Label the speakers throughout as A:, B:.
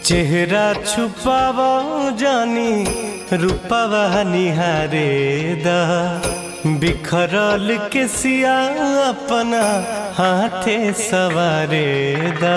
A: चेहरा छुपाव जानी रूपवा निहारे दा बिखरल के सिया अपना हाथे सवारे दा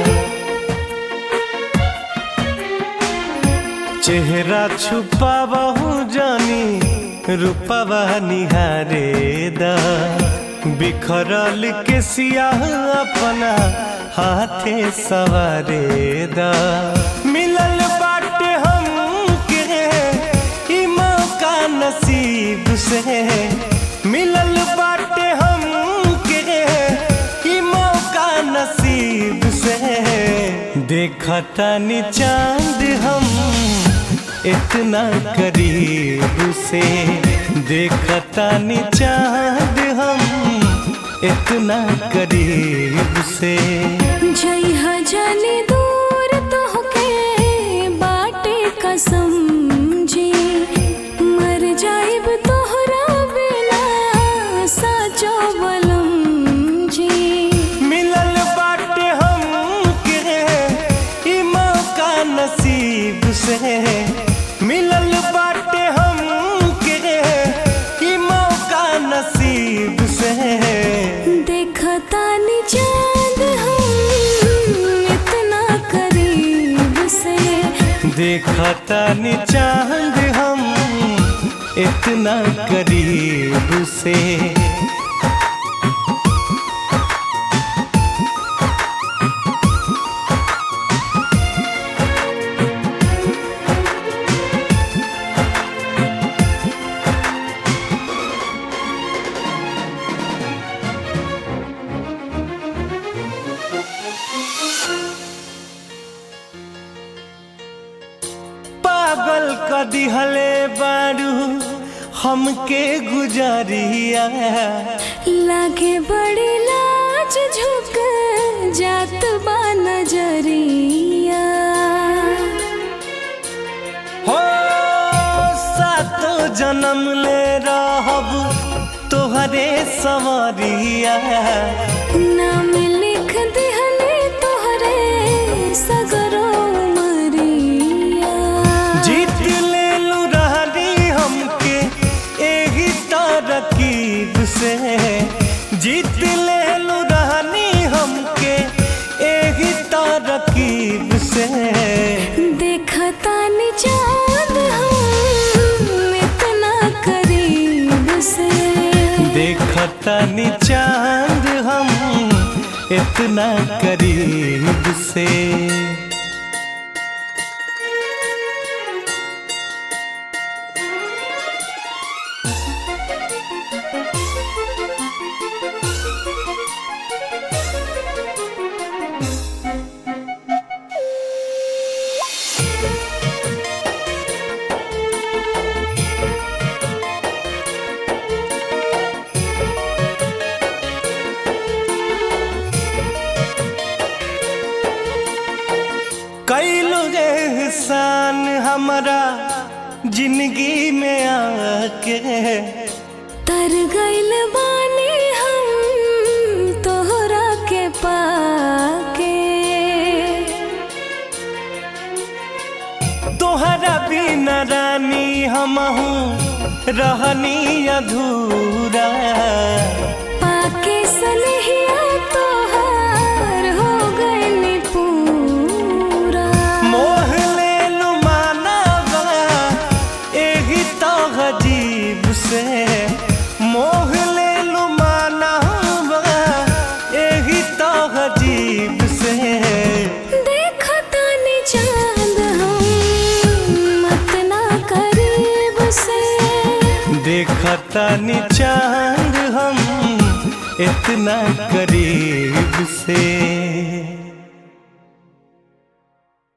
A: चेहरा छुपाव जानी रूपवा निहारे दा बिखरल के सिया अपना हाथे सवारे दा मिलल बाटे हम के ई मौका नसीब से मिलल बाटे हम के ई मौका नसीब से देखता नी चांद हम इतना करीब से देखता नी चांद हम इतना करीब से
B: जइहा जाने दूर तोहके बाटे कसम जी मर जाइब तोहरा बिना साचो बलम जी
A: मिलल बाटे हम के ई मौका नसीब से मिलल बाटे हम के ई मौका नसीब से
B: देखता नी चांद हम इतना करीब से
A: देखता नी चांद हम इतना करीब से पागल क दिहले बारू हमके गुजरिया
B: लागे बड़ी लाज झुक जात बा नजरिया
A: हो सातो जन्म ले रहब तोहरे सवरिया
B: नाम लिख दिहले तोहरे सगरो मरिया
A: जीत ले लू रहनी हमके एही तरकीब से जीत ले लू रहनी हमके एही तरकीब से
B: देखता नी चांद हम इतना करीब से
A: देखता नी चांद हम इतना करीब से कैलो एहसान हमारा जिंदगी में आके
B: तर गइल बानी हम तोहरा के पाके
A: तोहरा बिना रानी हमहू रहनी अधूरा
B: पाके सनहिया तोहार हो गइल पूरा
A: मोह ले लू मानवा एही तो अजीब से मोह ले लू मानवा एही तो अजीब से
B: देखता नी चांद हम इतना करीब से
A: देखता नी चांद हम इतना करीब से